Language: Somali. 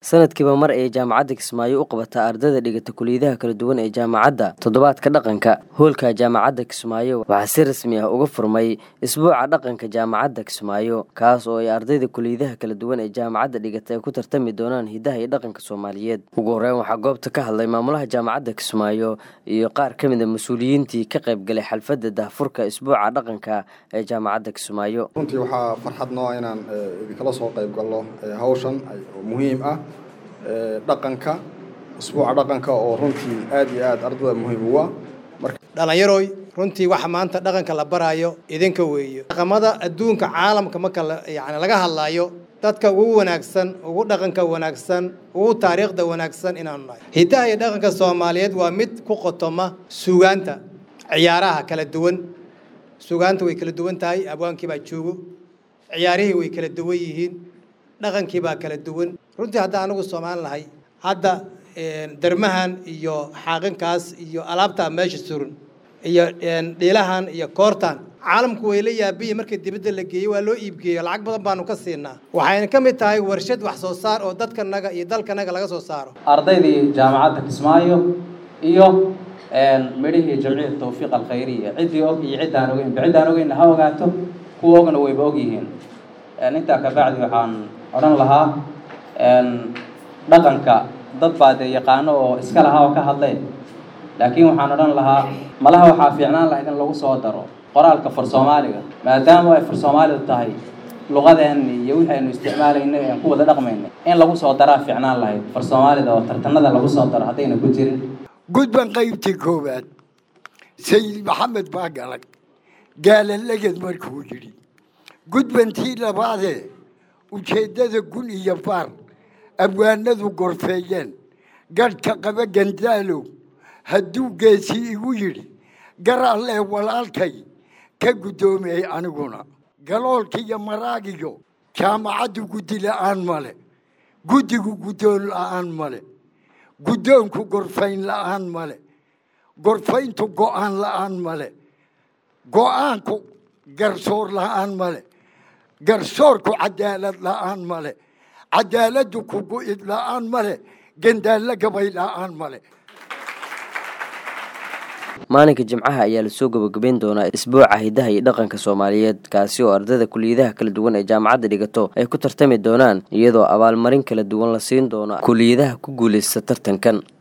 sanadkiiba mar ayay jaamacadda kismaayo u qabataa ardayda dhigata kuliyadaha kala duwan ee jaamacadda toddobaadka dhaqanka hoolka jaamacadda kismaayo waxaa si rasmi ah uga furmay isbuuca dhaqanka jaamacadda kismaayo kaas oo ay ardayda kuliyadaha kala duwan ee jaamacadda dhigata ay ku tartami doonaan hidaha iyo dhaqanka soomaaliyeed ugu horreyn waxaa goobta ka hadlay maamulaha jaamacadda kismaayo iyo qaar ka mid a mas-uuliyiintii ka qayb galay xalfadda daahfurka isbuuca dhaqanka ee jaamacadda kismaayo runtii waxaa farxad noo inaan idinkala soo qayb galno hawshan oo muhiim ah dhaqanka isbuuca dhaqanka oo runtii aad iyo aad ardada muhiim ugu ah dhallinyaroy runtii waxa maanta dhaqanka la baraayo idinka weeyo dhaqamada adduunka caalamka marka yani laga hadlaayo dadka ugu wanaagsan ugu dhaqanka wanaagsan ugu taariikhda wanaagsan inaanu nahay hidaha iyo dhaqanka soomaaliyeed waa mid ku qotoma suugaanta ciyaaraha kala duwan suugaanta way kala duwan tahay abwaankii baa joogo ciyaarihii way kala duwan yihiin dhaqankii baa kala duwan runtii hadda anigu soomaali lahay hadda dermahan iyo xaaqinkaas iyo alaabtaa meesha suran iyo dhiilahan iyo koortan caalamku way la yaabiyi markii dibadda la geeyey waa loo iibgeeyo lacag badan baanu ka siinaa waxayna ka mid tahay warshad wax soo saar oo dadkanaga iyo dalkanaga laga soo saaro ardaydii jaamacadda kismaayo iyo midhihii jamciyat tawfiiq alkhayriya ciddii og iyo ciddaan ogeynba ciddaan ogeynna ha ogaato kuwa ogna wayba og yihiin intaa kabacdi waxaan odhan lahaa dhaqanka dad baa dee yaqaano oo iska lahaa oo ka hadlee laakiin waxaan odhan lahaa malaha waxaa fiicnaan lahayd in lagu soo daro qoraalka far soomaaliga maadaama ay far soomaalidu tahay luqadeenni iyo wixii aynu isticmaalaynay aan ku wada dhaqmaynay in lagu soo daraa fiicnaan lahayd far soomaalida oo tartanada lagu soo daro haddayna ku jirin gudban qaybtii koowaad sayid maxamed baa galag gaalalagad markuu yidhi gudbantii labaadee ujeeddada gun iyo baar abwaanadu gorfeeyeen gadhka qaba gandaalow hadduu geesii igu yidhi gar allee walaalkay ka guddoomiyey aniguna galoolkiiyo maraagiyo jaamacaddu guddi la'aan male guddigu guddoon la'aan male guddoonku gorfayn la'aan male gorfayntu go'aan la'aan male go'aanku garsoor la'aan male garsoorku cadaalad la'aan male cadaaladdu ku gu'id la'aan male gandaallo gabay la'aan male maalinka jimcaha ayaa lasoo gabagabeyn doonaa isbuuca hidaha iyo dhaqanka soomaaliyeed kaasi oo ardayda kuliyadaha kala duwan ee jaamacadda dhigato ay ku tartami doonaan iyadoo abaalmarin kala duwan la siin doono kuliyadaha ku guulaysta tartankan